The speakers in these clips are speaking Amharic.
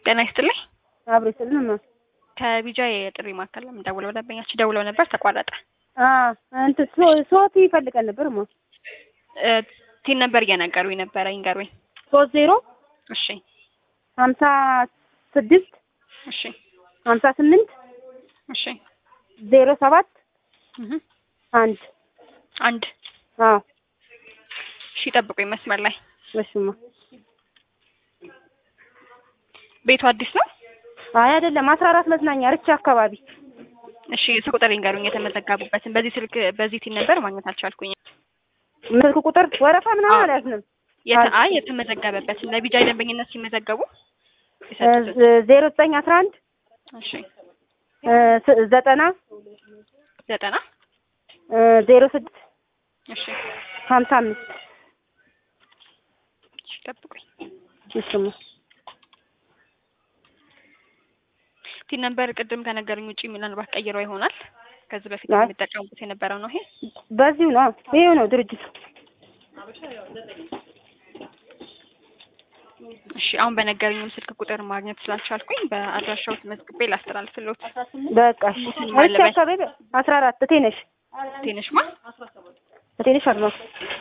ጤና ይስጥልኝ። አብሮ ይስጥልን። ከቢጃ የጥሪ ማዕከል ለምን ደውለው ደንበኛችን ደውለው ነበር፣ ተቋረጠ። እንትን ሶቲ ይፈልጋል ነበር ማ እ ቲን ነበር እየነገሩኝ ነበረ፣ ይንገሩኝ። ሶስት ዜሮ እሺ ሀምሳ ስድስት እሺ ሀምሳ ስምንት እሺ ዜሮ ሰባት እህ አንድ አንድ አዎ እሺ፣ ጠብቁኝ መስመር ላይ። እሺማ ቤቱ አዲስ ነው? አይ አይደለም አስራ አራት መዝናኛ ርቻ አካባቢ እሺ ስልክ ቁጥር ይንገሩኝ የተመዘገቡበትን። በዚህ ስልክ በዚህ ቲን ነበር ማግኘት አልቻልኩኝ። ስልክ ቁጥር ወረፋ ምናምን አዎ። አልያዝንም የተ አይ የተመዘገበበትን ለቢጃ ደንበኝነት ሲመዘገቡ የሰጡትን። ዜሮ ዘጠኝ አስራ አንድ እሺ ዘጠና ዘጠና ዜሮ ስድስት እሺ ሀምሳ አምስት እሺ ጠብቁኝ። እሽማ ቲን ነበር ቅድም ከነገሩኝ ውጪ ምናልባት ቀይረው ይሆናል። ከዚህ በፊት አይ። የሚጠቀሙበት የነበረው ነው ይሄ። በዚሁ ነው ይሄው ነው ድርጅቱ እሺ አሁን በነገሩኝም ስልክ ቁጥር ማግኘት ስላልቻልኩኝ በአድራሻው መዝግቤ ላስተላልፍልዎት። በቃ እሺ ርቻ አካባቢ አስራ አራት እቴነሽ ትንሽማ እቴነሽ አድማስ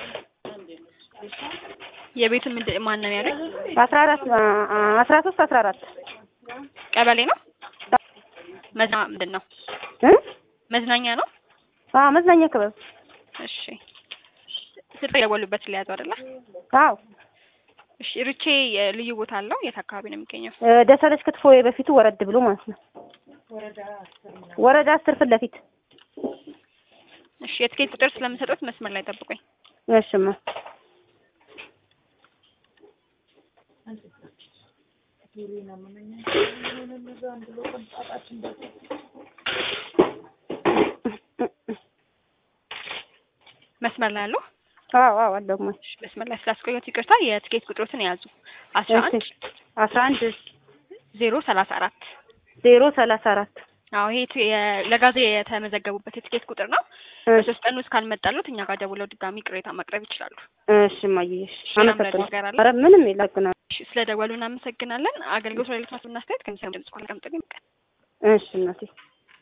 የቤቱ ምንድን ማን ነው ያለኝ? አስራ አራት አስራ ሶስት አስራ አራት ቀበሌ ነው መዝና ምንድን ነው እ መዝናኛ ነው? አዎ መዝናኛ ክበብ እሺ ስልክ የደወሉበት ሊያዙ አይደለ? አዎ እሺ ርቼ የልዩ ቦታ አለው? የት አካባቢ ነው የሚገኘው? እ ደሰለች ክትፎ የበፊቱ ወረድ ብሎ ማለት ነው ወረዳ አስር ፊት ለፊት እሺ የትኬት ቁጥር ስለምሰጡት መስመር ላይ ጠብቁኝ። እሽማ መስመር ላይ አለው? አዎ አዎ አለሁማ እሺ መስመር ላይ ስላስቆየሁት ይቅርታ። የትኬት ቁጥሮትን የያዙ አስራ አንድ እሺ አስራ አንድ ዜሮ ሰላሳ አራት ዜሮ ሰላሳ አራት አዎ ይሄ ት- የ- ለጋዜ የተመዘገቡበት የትኬት ቁጥር ነው። በሶስት ቀን ውስጥ ካልመጣሉት እኛ ጋር ደውለው ድጋሚ ቅሬታ ማቅረብ ይችላሉ። እሺ እማዬ እሺ ሌላም አመሰግናለሁ ነገር አለ? ኧረ ምንም የለም እሺ ስለ ደወሉ እናመሰግናለን። አገልግሎት ለሌሎች ማስብ እናስተያየት ከሚሰሙ ድምጽ ቋል ቀምጥልኝ እሺ እናቴ